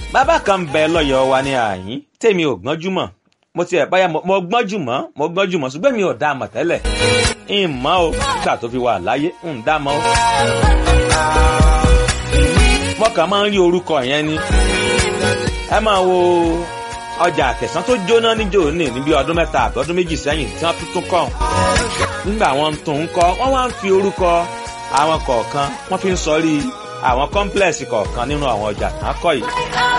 bàbá kan ń bẹ lọ́yọ̀ọ́ wa ní àyín tèmi ò gbọ́njú mọ̀ mo ti ẹ̀ báyà mo gbọ́njú mọ́ mo gbọ́njú mọ́ ṣùgbọ́n mi ò dá a mọ̀ tẹ́lẹ̀ ń mọ̀ o nígbà tó fi wà láyé ń dá a mọ̀ o. mo kàn máa ń rí orúkọ yẹn ni ẹ máa wo ọjà àtẹ̀sán tó jóná níjó ní níbi ọdún mẹ́ta àbí ọdún méjì sẹ́yìn tí wọ́n tuntun kọ́ nígbà wọn tún ń kọ́ wọ́n wá ń fi orúkọ àwọn kọ̀ọ̀kan wọ́n fi ń sọrí àwọn kọ́ńplẹ̀sì kọ̀ọ̀kan nínú àwọn ọjà tán kọ́ yìí